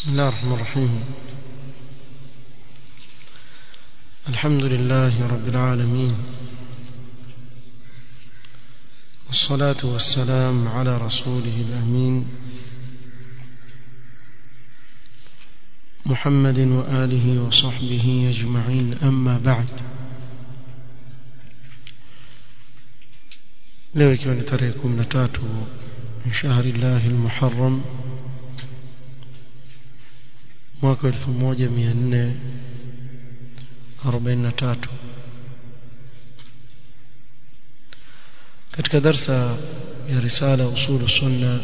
بسم الله الرحمن الرحيم الحمد لله رب العالمين والصلاة والسلام على رسوله الأمين محمد وآله وصحبه أجمعين أما بعد leo ikiwa ni tarehe kumi na tatu min shahri llahi lmuharam mwaka elfu moja mia nne arobaini na tatu katika darsa ya risala usulu sunna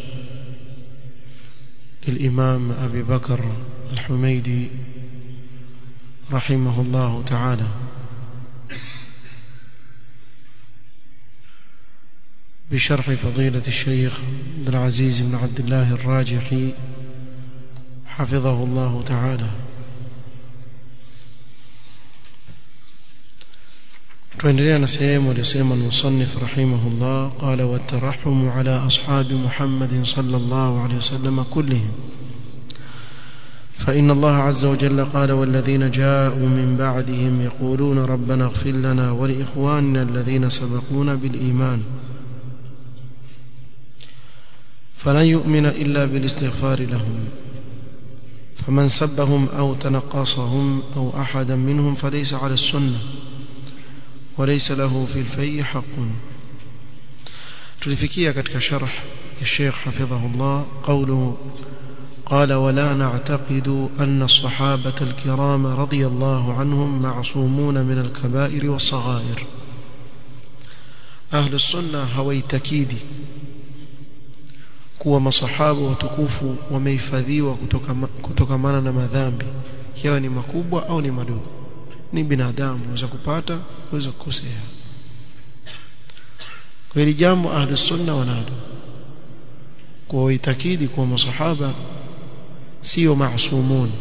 للإمام أبي بكر الحميدي رحمه الله تعالى بشرح فضيلة الشيخ عبد العزيز بن عبد الله الراجحي حفظه الله تعالى tuendelea na sehemu aliyosema المصنف رحمه الله قال والترحم على أصحاب محمد صلى الله عليه وسلم كلهم فإن الله عز وجل قال والذين جاءوا من بعدهم يقولون ربنا اغفر لنا ولإخواننا الذين سبقونا بالإيمان فلن يؤمن إلا بالاستغفار لهم فمن سبهم أو تنقصهم أو أحدا منهم فليس على السنة وليس له في الفي حق تلفكية كتك شرح الشيخ حفظه الله قوله قال ولا نعتقد أن الصحابة الكرام رضي الله عنهم معصومون من الكبائر والصغائر أهل السنة هويتكيدي kuwa masahaba watukufu wamehifadhiwa kutokamana na madhambi yawe ni makubwa au ni madogo ni binadamu waweza kupata waweza kukosea kwa hili jambo ahli sunna wanalo kwa waitakidi kuwa masahaba sio maasumun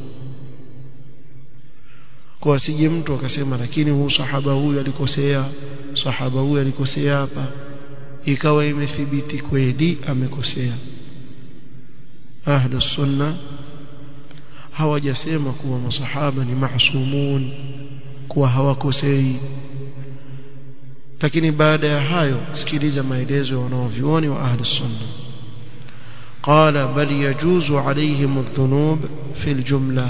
kwa asije mtu akasema lakini huu sahaba huyu alikosea sahaba huyu alikosea hapa ikawa imethibiti kweli amekosea ahlu sunna hawajasema kuwa masahaba ni maasumun kuwa hawakosei lakini baada ya hayo sikiliza maelezo ya wanaovyuoni wa ahli sunna قال بل يجوز عليهم الذنوب في الجملة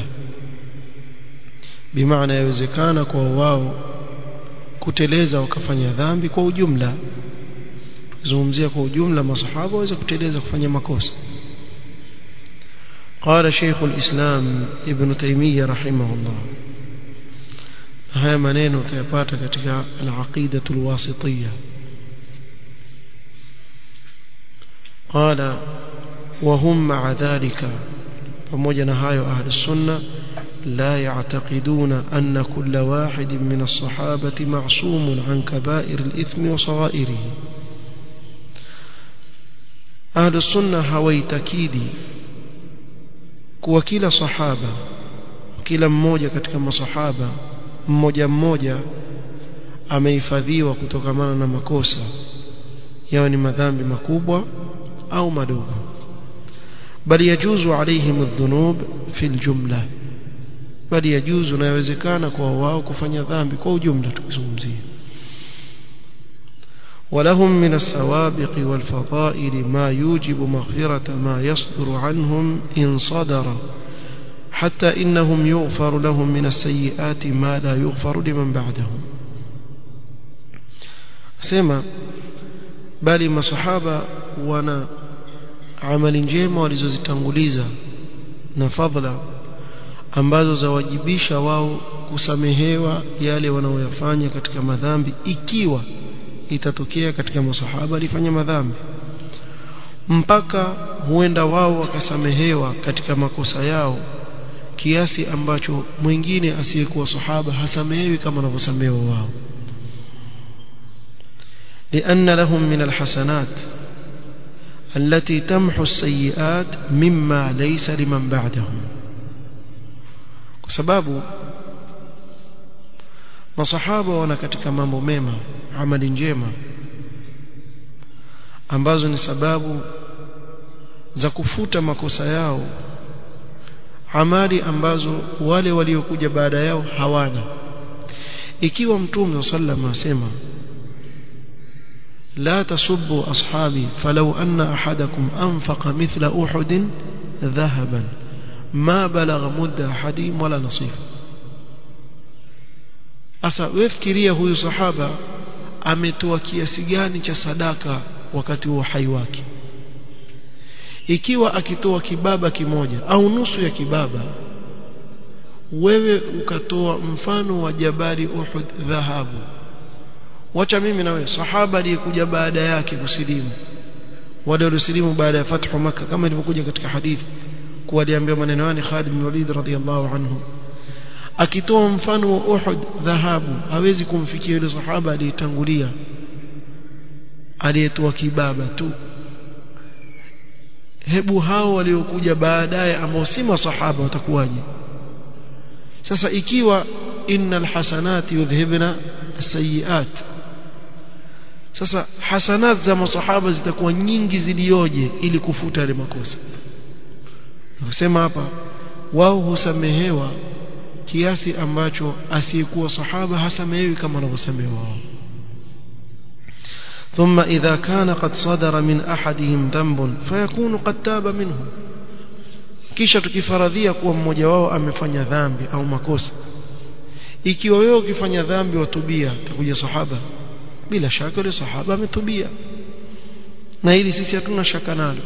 بمعنى يوزكان kwa wao kuteleza wakafanya dhambi kwa ujumla tukizungumzia kwa ujumla masahaba waweza kuteleza kufanya makosa قال شيخ الإسلام ابن تيمية رحمه الله haya maneno utayapata katika al-aqida al-wasitiyya قال وهم مع ذلك pamoja na hayo ahli sunna لا يعتقدون أن كل واحد من الصحابة معصوم عن كبائر الإثم وصغائره أهل السنة هويتكيدي kuwa kila sahaba kila mmoja katika masahaba mmoja mmoja amehifadhiwa kutokamana na makosa yawe ni madhambi makubwa au madogo bali yajuzu alaihim adh-dhunub fi al-jumla bali yajuzu na yawezekana kwa wao kufanya dhambi kwa ujumla tukizungumzia ولهم من السوابق والفضائل ما يوجب مغفرة ما يصدر عنهم إن صدر حتى إنهم يغفر لهم من السيئات ما لا يغفر لمن بعدهم سيما bali masahaba wana amali njema walizozitanguliza na fadhila ambazo zawajibisha wao kusamehewa yale wanaoyafanya katika madhambi ikiwa itatokea katika masahaba alifanya madhambi mpaka huenda wao wakasamehewa katika makosa yao kiasi ambacho mwingine asiyekuwa sahaba hasamehewi kama wanavyosamehewa wao لأن لهم من الحسنات التي تمحو السيئات مما ليس لمن بعدهم sababu masahaba wana katika mambo mema amali njema ambazo ni sababu za kufuta makosa yao amali ambazo wale waliokuja baada yao hawana ikiwa mtume sallam asema لا تسبوا أصحابي فلو أن أحدكم أنفق مثل أحد ذهبا ما بلغ مد أحدهم ولا نصيف asa wefikiria huyu sahaba ametoa kiasi gani cha sadaka wakati wa uhai wake ikiwa akitoa kibaba kimoja au nusu ya kibaba wewe ukatoa mfano wa jabali Uhud dhahabu wacha mimi na wewe sahaba aliyekuja baada yake kusilimu wale waliosilimu baada ya fathu maka kama ilivyokuja katika hadithi kuwa aliambiwa maneno yani Khalid bin Walid radhiyallahu anhu akitoa mfano wa Uhud dhahabu hawezi kumfikia yule sahaba aliyetangulia aliyetoa kibaba tu hebu hao waliokuja baadaye ambao si masahaba watakuwaje sasa ikiwa innal hasanati yudhhibna as-sayyi'at sasa hasanat za masahaba zitakuwa nyingi zilioje ili kufuta yale makosa nasema hapa wao husamehewa kiasi ambacho asiyekuwa sahaba hasamehewi kama wanavyosamehewa wao ثم إذا كان قد صدر من أحدهم ذنب فيكون قد تاب منه kisha tukifaradhia kuwa mmoja wao amefanya dhambi au makosa ikiwa wewe ukifanya dhambi watubia takuja sahaba bila shaka yule sahaba ametubia na hili sisi hatuna shaka nalo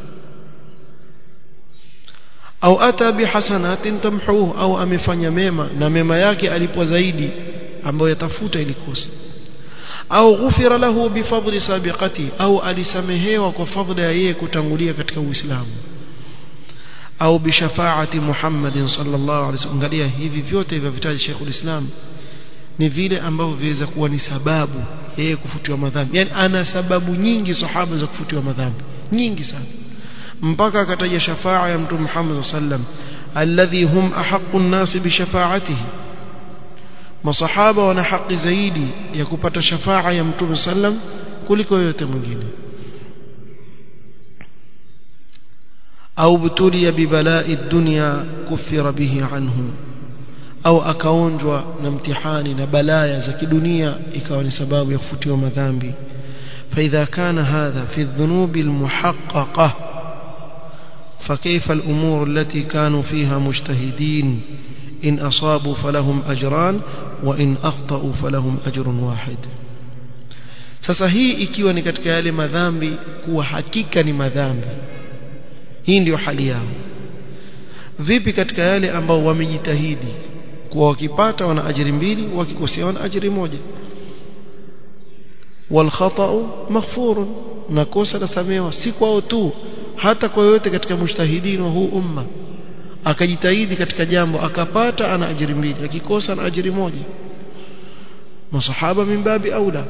au ata bihasanatin tamhuhu au amefanya mema na mema yake alipwa zaidi ambayo yatafuta ili kosa au ghufira lahu bifadli sabiqati au alisamehewa kwa fadhila ya yeye kutangulia katika Uislamu au bishafaati Muhammadin sallallahu alaihi wasallam angalia hivi vyote hivyo vitaji Sheikhul Islam ni vile ambavyo viweza kuwa ni sababu yeye kufutiwa madhambi yani ana sababu nyingi sahaba za kufutiwa madhambi nyingi sana mpaka akataja shafaa ya mtume Muhammad sallam alladhi hum ahaqqu an-nas bi shafaatihi masahaba wana haki zaidi ya kupata shafaa ya mtume sallam kuliko yote mwingine au butulia bibala'i dunya kufira bihi anhu au akaonjwa na mtihani na balaya za kidunia ikawa ni sababu ya kufutiwa madhambi فإذا كان هذا في الذنوب المحققة فكيف الأمور التي كانوا فيها مجتهدين إن أصابوا فلهم أجران وإن أخطأوا فلهم أجر واحد sasa hii ikiwa ni katika yale madhambi kuwa hakika ni madhambi hii ndio hali yao vipi katika yale ambao wamejitahidi kuwa wakipata wana ajiri mbili wakikosea wana ajiri moja wal khata'u maghfurun na kosa lasamewa si kwao tu hata kwa yote katika mujtahidin wa huu umma akajitahidi katika jambo akapata ana ajiri mbili akikosa ana ajiri moja masahaba min babi aula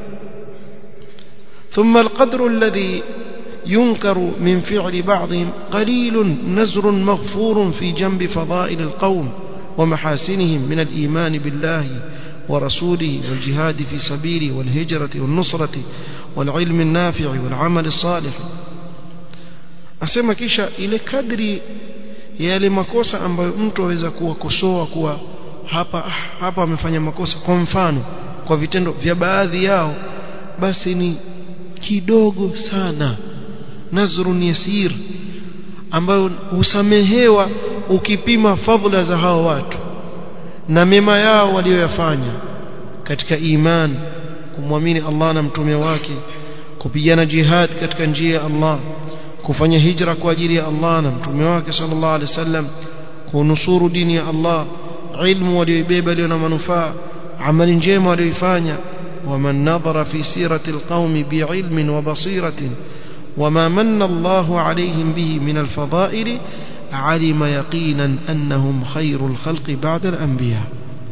ثم القدر الذي ينكر من فعل بعضهم قليل نزر مغفور في جنب فضائل القوم ومحاسنهم من الإيمان بالله ورسوله والجهاد في سبيله والهجرة والنصرة والعلم النافع والعمل الصالح asema kisha ile kadri ya yale makosa ambayo mtu aweza kuwakosoa kuwa hapa hapa amefanya makosa kwa mfano kwa vitendo vya baadhi yao basi ni kidogo sana nazrun yasir ambayo husamehewa ukipima fadhila za hao watu na mema yao walioyafanya katika iman kumwamini Allah na mtume wake kupigana jihad katika njia ya Allah kufanya hijra kwa ajili ya Allah na mtume wake sallallahu alaihi wasallam kunusuru dini ya Allah ilmu walioibeba iliyo na manufaa amali njema walioifanya ومن نظر في سيرة القوم بعلم وبصيرة وما من الله عليهم به من الفضائل علم يقينا أنهم خير الخلق بعد الأنبياء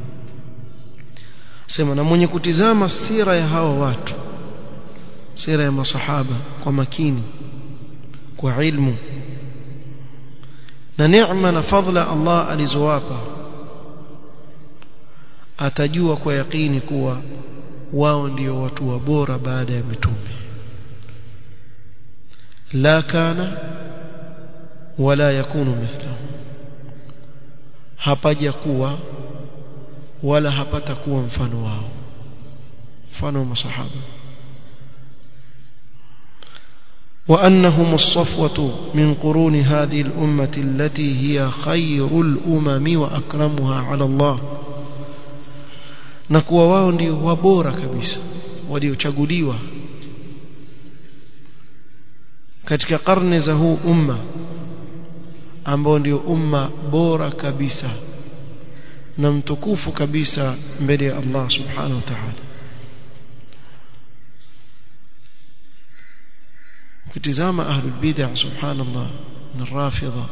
sema na mwenye kutizama sira ya hawa watu sira ya masahaba kwa makini kwa ilmu na neema na fadhila Allah alizowapa atajua kwa yakini kuwa wao ndio watu wa bora baada ya mitume la kana wala yakunu mithlahum hapaja kuwa wala hapata kuwa mfano wao mfano wa masahaba وأنهم الصفوة من قرون هذه الأمة التي هي خير الأمم وأكرمها على الله نكوا wao ndio wabora kabisa waliochaguliwa katika karne za huu umma ambao ndio umma bora kabisa na mtukufu kabisa mbele ya Allah subhanahu wa ta'ala ukitizama ahlul bid'ah subhanallah na rafidha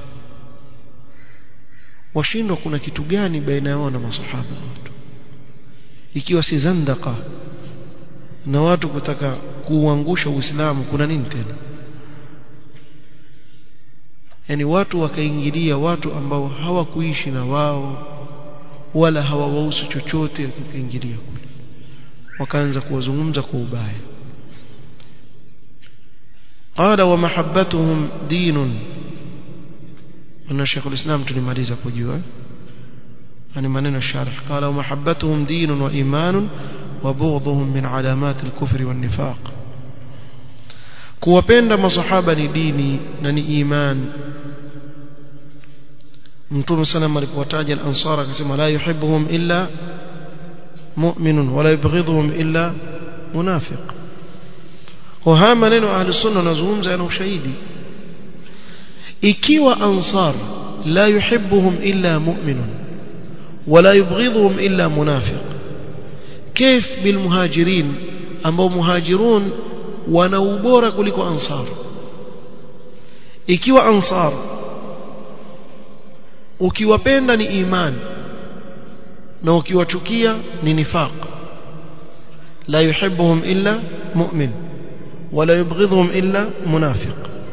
washindwa kuna kitu gani baina yao na masahaba watu ikiwa si zandaka na watu kutaka kuuangusha uislamu kuna nini tena yani watu wakaingilia watu ambao hawakuishi na wao wala hawawahusu chochote wakaingilia kule wakaanza kuwazungumza kwa ubaya قال ومحبتهم دين أن شيخ الإسلام تلماليزا كجوا يعني منين الشارح قال ومحبتهم دين وإيمان وبغضهم من علامات الكفر والنفاق kuwapenda masahaba ni dini na ni iman mtume sana alipowataja al-ansar akasema la yuhibbuhum illa mu'minun wala yubghidhuhum illa munafiq kwa haya maneno ahli sunna wanazungumza yana ushahidi ikiwa ansar la yuhibbuhum illa mu'minun wala yubghidhuhum illa munafiq كيف بالمهاجرين ambao muhajirun wana ubora kuliko ansar ikiwa ansar ukiwapenda ni iman na ukiwachukia ni nifaq la yuhibbuhum illa mu'min wala yubghidhuhum illa munafiq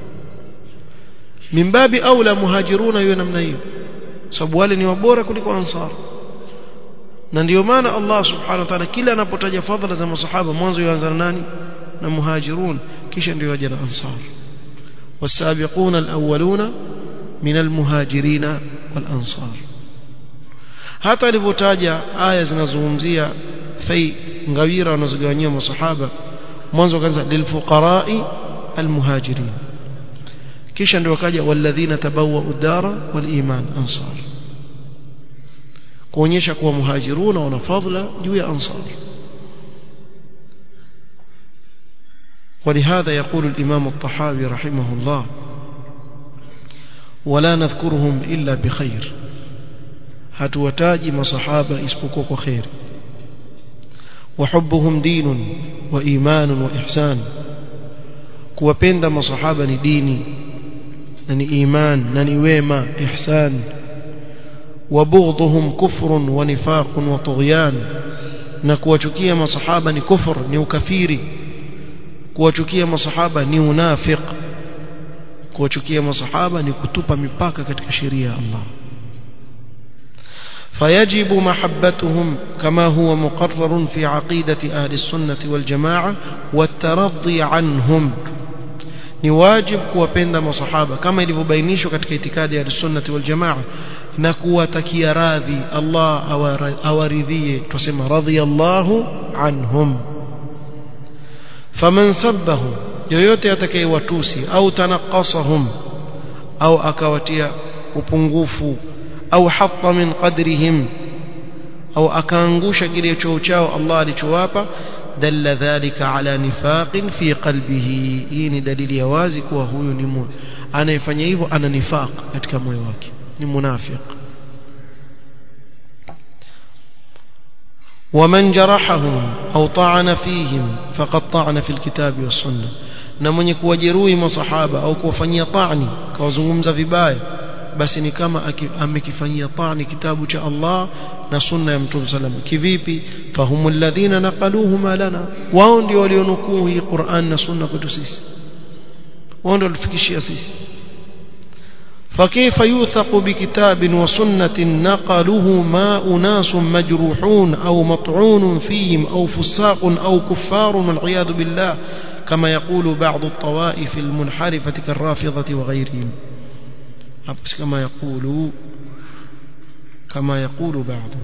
min babi aula muhajiruna hiyo namna hiyo sababu wale ni wabora kuliko ansar na ndio maana Allah subhanahu wa ta'ala kila anapotaja fadhila za masahaba mwanzo yuanza na nani na muhajirun kisha ndio yaja na ansar والسابقون الأولون من المهاجرين والأنصار hata alivyotaja aya zinazozungumzia fai ngawira wanazogawanyia masahaba mwanzo kaanza lilfuqarai almuhajirin kisha ndio wakaja walladhina tabawwa udara waliman ansar kuonyesha kuwa muhajiruna wana fadhila juu ya ansar ولهذا يقول الإمام الطحاوي رحمه الله ولا نذكرهم إلا بخير hatuwataji masahaba isipokuwa kwa khair وحبهم دين وإيمان وإحسان kuwapenda masahaba ni dini na ni iman na ni wema ihsan وبغضهم كفر ونفاق وطغيان na kuwachukia masahaba ni kufur ni ukafiri kuwachukia masahaba ni unafiq kuwachukia masahaba ni kutupa mipaka katika sheria ya Allah فيجب محبتهم كما هو مقرر في عقيدة أهل السنة والجماعة والترضي عنهم ni wajib kuwapenda masahaba kama ilivyobainishwa katika itikadi ya sunnati wal jamaa na kuwatakia radhi Allah awaridhie tusema radhiyallahu anhum faman sabbahum yoyote atakayewatusi au tanaqasahum au akawatia upungufu au hatta min qadrihim au akaangusha kile choo chao Allah alichowapa dalla dhalika ala nifaqin fi qalbihi hii ni dalili ya wazi kuwa huyu ni mu anayefanya hivyo ana nifaq katika moyo wake ni munafiq ومن جرحهم أو طعن فيهم فقد طعن في الكتاب والسنة na mwenye kuwajeruhi masahaba au kuwafanyia tani kawazungumza vibaya basi ni kama amekifanyia tani kitabu cha Allah na sunna ya Mtume sallam kivipi fahumul ladhina naqaluhu ma lana wao ndio walionukuu hii Qur'an na sunna kwetu sisi wao ndio walifikishia sisi فكيف يوثق بكتاب وسنة نقله ما أناس مجروحون أو مطعون فيهم أو فساق أو كفار والعياذ بالله كما يقول بعض الطوائف المنحرفة كالرافضة وغيرهم كما يقول kama yakulu baadhi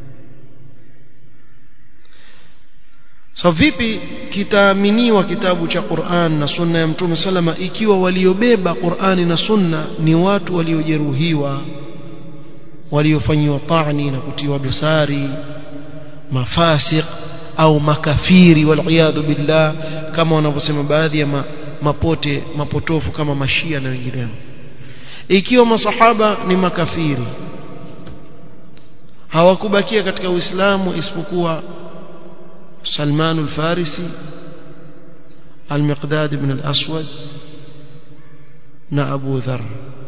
so vipi kitaaminiwa kitabu cha Qur'an na sunna ya Mtume salama ikiwa waliobeba Qur'ani na sunna ni watu waliojeruhiwa waliofanyiwa ta'ni na kutiwa dosari mafasiq au makafiri waliyadhu billah kama wanavyosema baadhi ya ma, mapote mapotofu kama mashia na wengineo ikiwa masahaba ni makafiri hawakubakia katika Uislamu isipokuwa سلمان الفارسي المقداد بن الأسود na Abu Dharr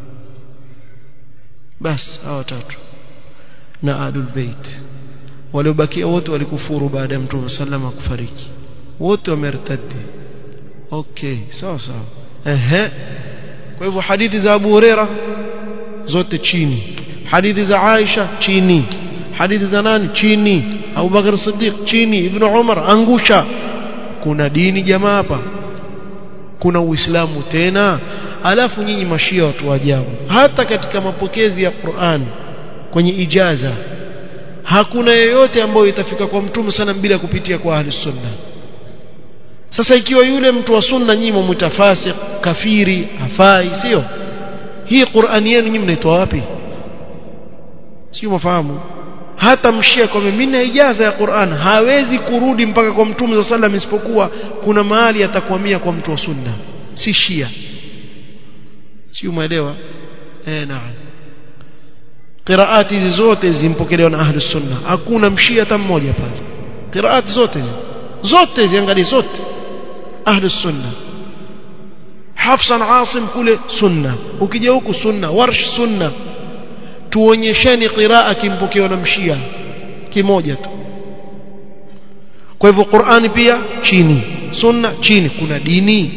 bas hao tatu na Ahlul Bait waliobakia wote walikufuru baada ya Mtume sallama kufariki wote wamertadi okay sawa sawa ehe kwa hivyo hadithi za Abu Huraira zote chini hadithi za Aisha chini hadithi za nani chini Abu Bakar Siddiq chini Ibn Umar angusha kuna dini jamaa hapa kuna uislamu tena alafu nyinyi mashia watu wa ajabu hata katika mapokezi ya Qur'an kwenye ijaza hakuna yeyote ambayo itafika kwa mtume sana bila kupitia kwa ahli sunna sasa ikiwa yule mtu wa sunna nyinyi mumtafasik kafiri hafai sio hii Qur'an yenu nyinyi mnaitoa wapi sio mafahamu hata mshia kwa mimi na ijaza ya Qur'an hawezi kurudi mpaka kwa mtume wa sallam isipokuwa kuna mahali atakwamia kwa mtu wa sunna si shia si umeelewa eh naam qiraati hizi zote zimpokelewa na ahli sunna hakuna mshia hata mmoja pale qiraati zote zote ziangalie zote ahli sunna Hafsan Asim kule sunna ukija huku sunna warsh sunna tuonyesheni qiraa kimpokewa na mshia kimoja tu kwa hivyo Qur'ani pia chini sunna chini kuna dini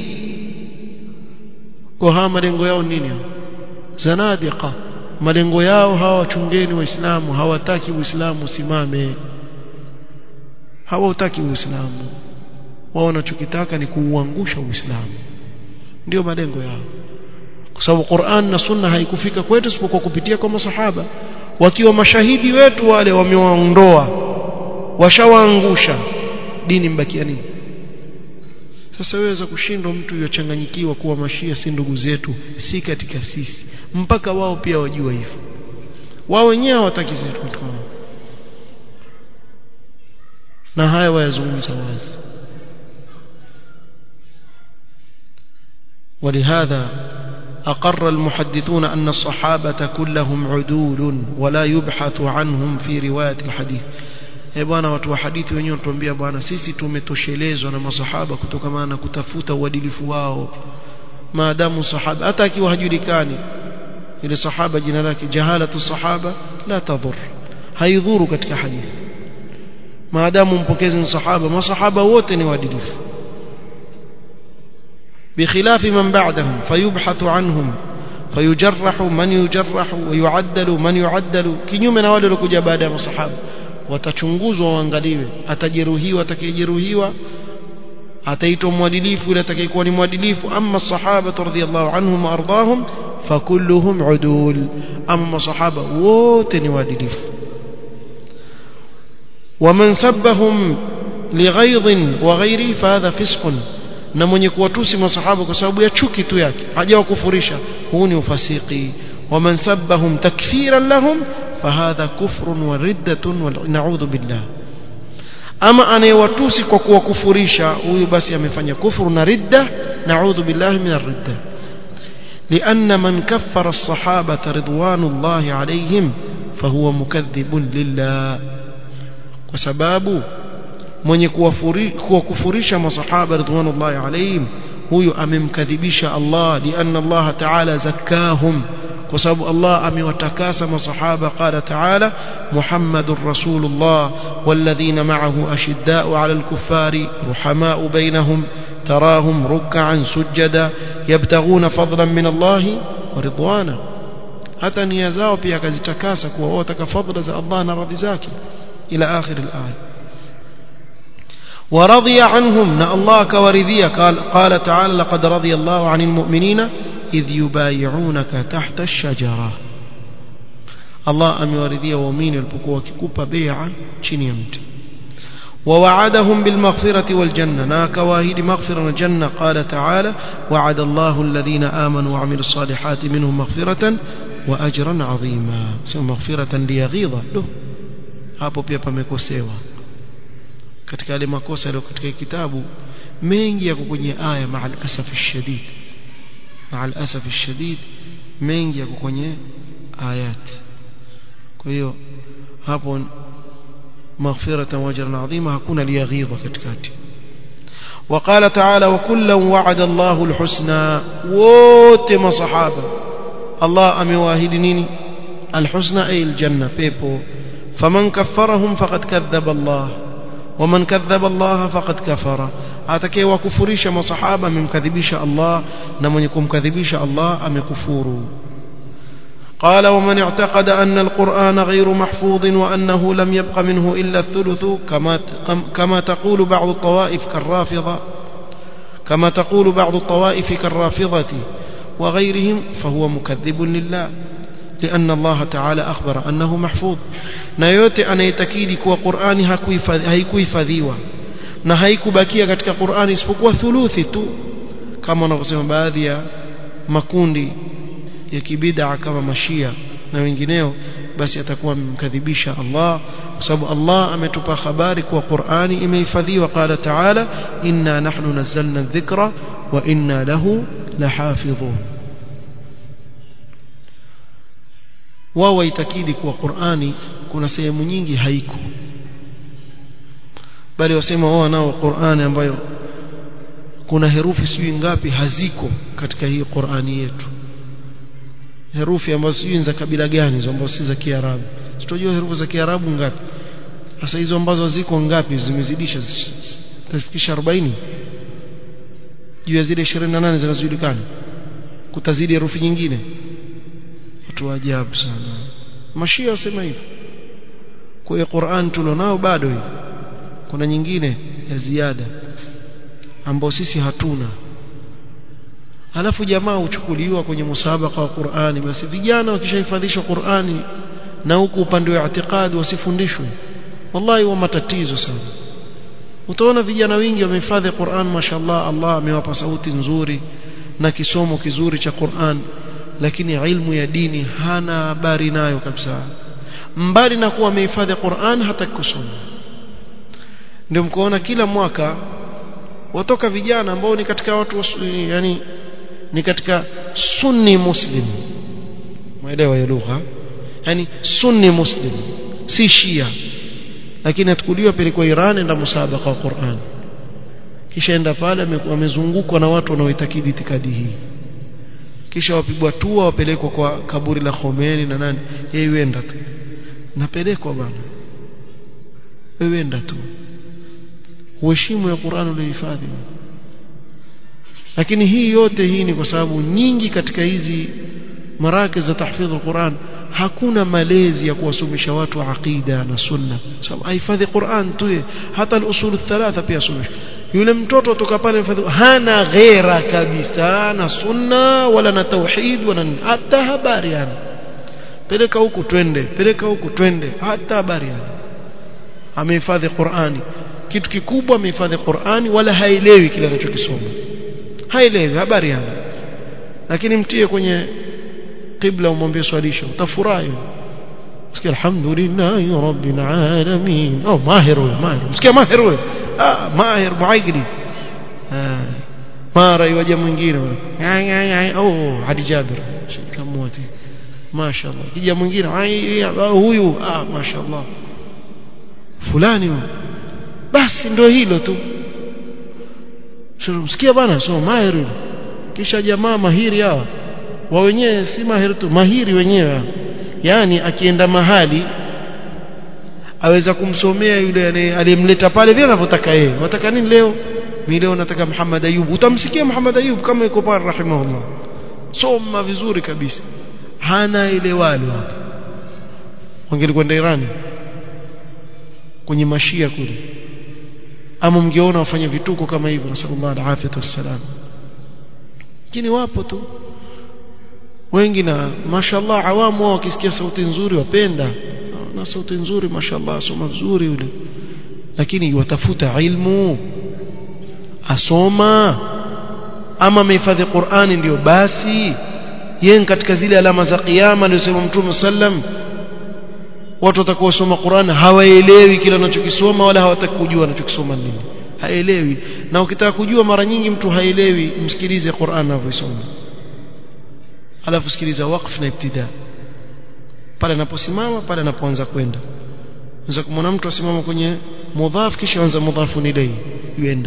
kwa hawa malengo yao nini zanadiqa malengo yao hawa wachungeni waislamu hawataki uislamu usimame hawataki uislamu wao wanachokitaka ni kuuangusha uislamu ndio malengo yao kwa sababu Qur'an na Sunna haikufika kwetu isipokuwa kupitia kwa masahaba wakiwa mashahidi wetu wale wamewaondoa washawaangusha dini mbakia nini sasa weweza kushindwa mtu yochanganyikiwa kuwa mashia si ndugu zetu si katika sisi mpaka wao pia wajua hivyo wao wenyewe hawataki sisi tukao na haya wayazungumza wazi ولهذا أقر المحدثون أن الصحابة كلهم عدول ولا يبحث عنهم في رواية الحديث eh bwana watu wa hadithi wenyewe wanatuambia bwana sisi tumetoshelezwa na masahaba kutokana na kutafuta uadilifu wao maadamu sahaba hata akiwa hajulikani ile sahaba jina lake jahalatu sahaba la tadhur haidhuru katika hadithi maadamu mpokezi ni sahaba masahaba wote ni waadilifu بخلاف من بعدهم فيبحث عنهم فيجرح من يجرح ويعدل من يعدل kinyume na wale waliokuja baada ya masahaba watachunguzwa waangaliwe atajeruhiwa atakayejeruhiwa ataitwa mwadilifu yule atakayekuwa ni mwadilifu amma sahaba radhiyallahu anhum ardahum fakulluhum udul amma masahaba wote ni waadilifu ومن سبهم لغيظ وغيره فهذا فسق na mwenye kuwatusi masahaba kwa sababu ya chuki tu yake hajawakufurisha huu ni ufasiki waman sabbahum takfiran lahum fahadha kufrun wa riddatun wa na'udhu billah ama anayewatusi kwa kuwakufurisha huyu basi amefanya kufuru na ridda na'udhu billahi min ar-ridda لأن من كفر الصحابة رضوان الله عليهم فهو مكذب لله وسبابه mwenye kuwakufurisha masahaba ridwanullahi alayhim huyu amemkadhibisha Allah lianna Allah ta'ala zakkahum kwa sababu Allah amewatakasa masahaba qala ta'ala Muhammadur Rasulullah walladhina ma'ahu ashidda'u 'alal kuffari ruhama'u bainahum tarahum ruk'an sujada yabtaghuna fadlan min Allah wa ridwana hata nia zao pia akazitakasa kuwa wao wataka fadla za Allah na radhi zake ila akhir al-aya ورضي عنهم نا الله كورذية قال, قال تعالى لقد رضي الله عن المؤمنين إذ يبايعونك تحت الشجرة Allah amewaridhia waumini walipokuwa wakikupa bai'a chini ya mti ووعدهم بالمغفرة والجنة ناك واهد مغفرة والجنة قال تعالى وعد الله الذين آمنوا وعملوا الصالحات منهم مغفرة وأجرا عظيما سوى مغفرة ليغيظ له hapo pia pamekosewa katika yale makosa yaliyo katika kitabu mengi yako kwenye aya maa al-asaf shadid maa al-asaf shadid mengi yako kwenye ayat kwa hiyo hapo مغفرة وأجرا عظيما هكون ليغيظ كتكاتي وقال تعالى وكلا وعد الله الحسنى وتم صحابة الله أمواهد نيني الحسنى أي الجنة بيبو فمن كفرهم فقد كذب الله ومن كذب الله فقد كفر أتكي وكفريش ما صحابة من كذبيش الله نمن يكون كذبيش الله أم يكفوروا قال ومن اعتقد أن القرآن غير محفوظ وأنه لم يبق منه إلا الثلث كما كما تقول بعض الطوائف كالرافضة كما تقول بعض الطوائف كالرافضة وغيرهم فهو مكذب لله لأن الله تعالى أخبر أنه محفوظ نيوتي أن يتكيد كوا قرآن هيكوي فذيوة na haikubakia katika Qur'ani isipokuwa thuluthi tu kama wanavyosema baadhi ya makundi ya kibid'a kama mashia na wengineo basi atakuwa amemkadhibisha Allah kwa sababu Allah ametupa habari kuwa Qur'ani imehifadhiwa qala ta'ala inna nahnu nazzalna dhikra wa inna lahu lahafidhun wao waitakidi kuwa Qur'ani kuna sehemu nyingi haiko bali wasema wao nao Qur'ani ambayo kuna herufi sijui ngapi haziko katika hii Qur'ani yetu herufi ambazo sijui za kabila gani hizo ambazo si za Kiarabu sitojua herufi za Kiarabu ngapi sasa hizo ambazo ziko ngapi zimezidisha tafikisha 40 juu ya zile 28 zinazojulikana kutazidi herufi nyingine watu wa ajabu sana mashia wasema hivi kwa hiyo Qur'an tulionao bado hivi kuna nyingine ya ziada ambao sisi hatuna halafu jamaa huchukuliwa kwenye musabaka wa Qur'ani basi vijana wakishahifadhishwa Qur'ani na huku upande wa itikadi wasifundishwe wallahi wa matatizo sana utaona vijana wengi wamehifadhi Qur'an mashallah Allah amewapa sauti nzuri na kisomo kizuri cha Qur'an lakini ilmu ya dini hana habari nayo kabisa mbali na kuwa amehifadhi Qur'an hata kusoma ndio mkoona kila mwaka watoka vijana ambao ni katika watu yani ni katika sunni muslim maelewa ya lugha yani sunni muslim si shia lakini atukuliwa pelekwa Iran enda musabaka wa Qur'an kisha enda pale amezungukwa na watu wanaoitakidi itikadi hii kisha wapigwa tua wapelekwa kwa kaburi la Khomeini na nani yeye wenda tu napelekwa bana wewe enda tu uheshimu ya Qur'an ulihifadhi lakini hii yote hii ni kwa sababu nyingi katika hizi marakis za tahfidh al-Qur'an hakuna malezi ya kuwasomesha watu aqida na sunna sababu ahifadhi Qur'an tu hata al-usul thalatha pia somesha yule mtoto toka pale mfadhi hana ghera kabisa na sunna wala na tauhid wala hata habari yani peleka huku twende peleka huku twende hata habari yani amehifadhi Qur'ani kitu kikubwa amehifadhi Qur'ani wala haelewi kile anachokisoma haelewi habari yani lakini mtie kwenye qibla umwambie swalisha utafurahi sikia alhamdulillah rabbil alamin oh mahir huyo mahir sikia mahir huyo ah mahir muaigri ah mara iwaje mwingine oh hadi jabir shikamwoti mashaallah kija mwingine huyu ah mashaallah fulani basi ndio hilo tu msikia bana so mahiri kisha jamaa mahiri hawa wa wenyewe si mahiri tu mahiri wenyewe yani akienda mahali aweza kumsomea yule aliyemleta pale vile anavyotaka yeye wataka nini leo mimi leo nataka Muhammad Ayub utamsikia Muhammad Ayub kama yuko pale rahimahullah soma vizuri kabisa hana ile wale hapo wangelikwenda Irani kwenye mashia kule ama mngeona wafanya vituko kama hivyo nasallallahu alaihi wasallam lakini wapo tu wengi na mashallah awamu wao wakisikia sauti nzuri wapenda na sauti nzuri mashallah asoma vizuri yule lakini watafuta ilmu asoma ama amehifadhi Qur'ani ndio basi yeye katika zile alama za kiyama aliyosema Mtume sallam watu watakaosoma Qur'an hawaelewi kile wanachokisoma wala hawataki kujua wanachokisoma nini haelewi na ukitaka kujua mara nyingi mtu haelewi msikilize Qur'an anavyosoma alafu sikiliza waqf na ibtida pale anaposimama pale anapoanza kwenda unaweza kumwona mtu asimama kwenye mudhaf kisha anza mudhafu ilayhi yuenda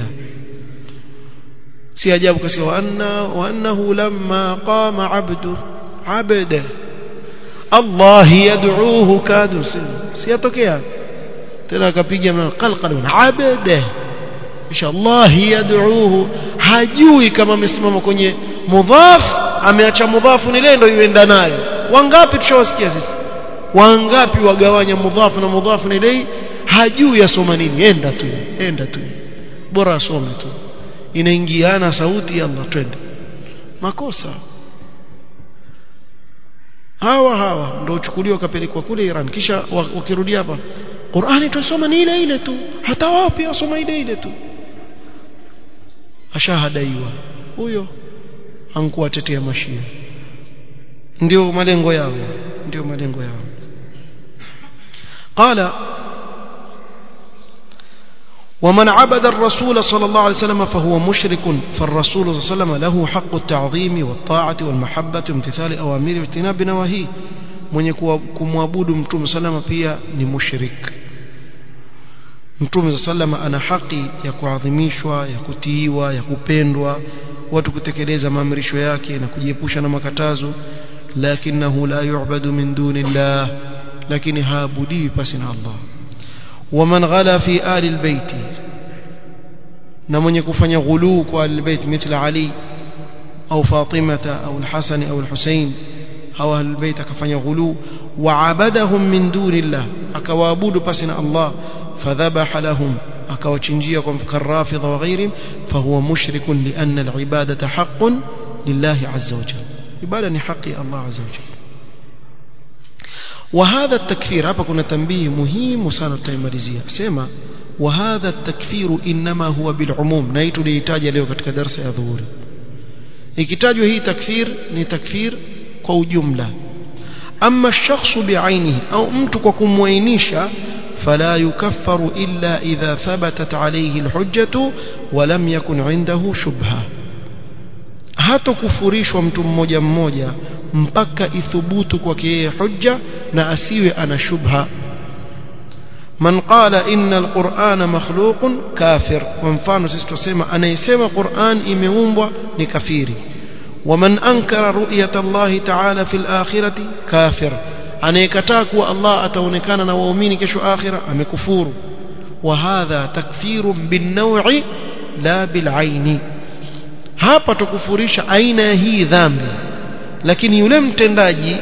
si ajabu kasikia wa anna wa annahu lamma qama abdu abda Allah yad'uuhu kadu si yatokea tena akapiga mlango qalqal abda insha Allah yad'uuhu hajui kama amesimama kwenye mudhaf ameacha mudhafu ile ndio ienda nayo wangapi tushawasikia sisi wangapi wagawanya mudhafu na mudhafu ile hajui asoma nini enda tu enda tu bora asome tu inaingiana sauti ya Allah twende makosa hawa hawa ndio uchukuliwa kapelekwa kule Iran kisha wakirudi hapa Qur'ani tusoma ni ile ile tu hata wao pia wasoma ile ile tu ashahadaiwa huyo hankuwatetea mashia ndio malengo yao ndio malengo yao قال ومن عبد الرسول صلى الله عليه وسلم فهو مشرك فالرسول صلى الله عليه وسلم له حق التعظيم والطاعة والمحبة وامتثال أوامره واجتناب نواهيه mwenye kumwabudu mtume salama pia ni mushrik mtume salama ana haki ya kuadhimishwa ya kutiiwa ya kupendwa watu kutekeleza maamrisho yake na kujiepusha na makatazo lakinahu la yu'badu min dunillah lakini haabudiwi pasi na Allah ومن غلا في آل البيت na mwenye kufanya ghuluu kwa albayt mithla Ali au Fatimata au al-Hasan au al-Husayn au albayt akafanya ghuluu wa abadahum min dunillah akawaabudu pasi na Allah fadhabaha lahum akawachinjia kwa karrafidha wa ghairihim fahuwa mushrikun lianna al-ibadata haqqun lillahi azza wa jalla ibada ni haki Allah azza wa jalla وهذا التكفير hapa kuna tambii muhimu sana tutaimalizia sema وهذا التكفير انما هو بالعموم na hii tulihitaji leo katika darasa ya dhuhuri ikitajwa hii takfir ni takfir kwa ujumla ama shakhsu biainihi au mtu kwa kumwainisha فلا يكفر إلا إذا ثبتت عليه الحجة ولم يكن عنده شبهة hatokufurishwa mtu mmoja mmoja mpaka ithubutu kwake yeye hujja na asiwe ana shubha man qala inna alqur'ana makhluqun kafir kwa mfano sisi tusema anayesema Qur'an imeumbwa ni kafiri waman ankara ru'yata Allah ta'ala fil akhirati kafir anayekataa kuwa Allah ataonekana na waumini kesho akhira amekufuru wa hadha takfirun bin naw'i la bil 'aini hapa tukufurisha aina ya hii dhambi lakini yule mtendaji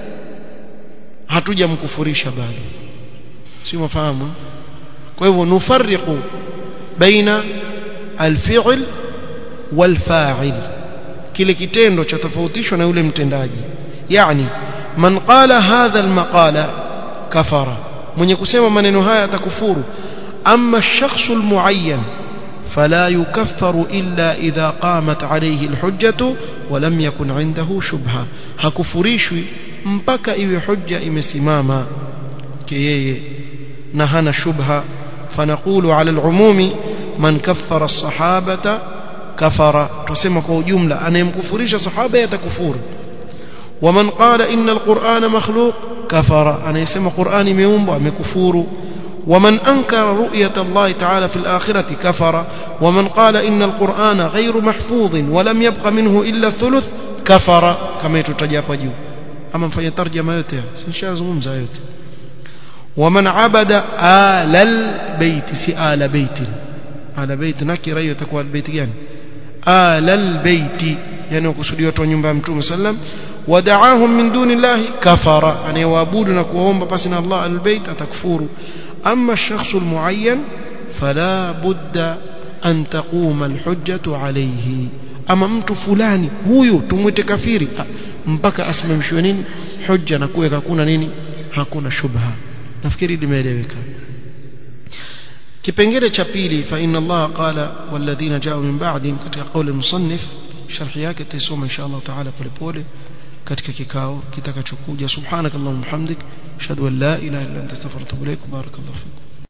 hatujamkufurisha bado si mafahamu kwa hivyo nufariqu baina alfi'l walfa'il kile kitendo cha tofautishwa na yule mtendaji yani man qala hadha almaqala kafara mwenye kusema maneno haya atakufuru amma ash-shakhs almuayyan فلا يكفر إلا إذا قامت عليه الحجة ولم يكن عنده شبهة hakufurishwi mpaka iwe hujja imesimama kiyeye na hana shubha fanaqulu ala alumumi man kaffara as-sahabata kafara tusema kwa ujumla anayemkufurisha sahaba yatakufuru waman qala inna alqur'ana makhluq kafara anayesema qur'ani imeumbwa amekufuru ومن أنكر رؤية الله تعالى في الآخرة كفر ومن قال إن القرآن غير محفوظ ولم يبق منه إلا الثلث كفر كما يتجاب جو أما فهي ترجمة يوتي سنشازهم زايوتي ومن عبد آل البيت سي آل بيت آل بيت نكر أيوة تكوى البيت يعني آل البيت يعني وكسودي watu wa nyumba ya Mtume sallam ودعاهم من دون الله كفر أن يوابودنا كوهم بسنا الله البيت أتكفور أما الشخص المعين فلا بد أن تقوم الحجة عليه أما mtu fulani huyu tumwite kafiri mpaka asimamishwe nini hujja na kuwe hakuna nini hakuna shubha nafikiri limeeleweka kipengele cha pili fa inna Allah qala walladhina ja'u min ba'dihim katika kauli musannif sharhi yake tutasoma insha Allah taala polepole katika kikao kitakachokuja subhanakallahumma hamdik ashhadu an la ilaha illa anta astaghfiruka wa atubu ilaik barakallahu fikum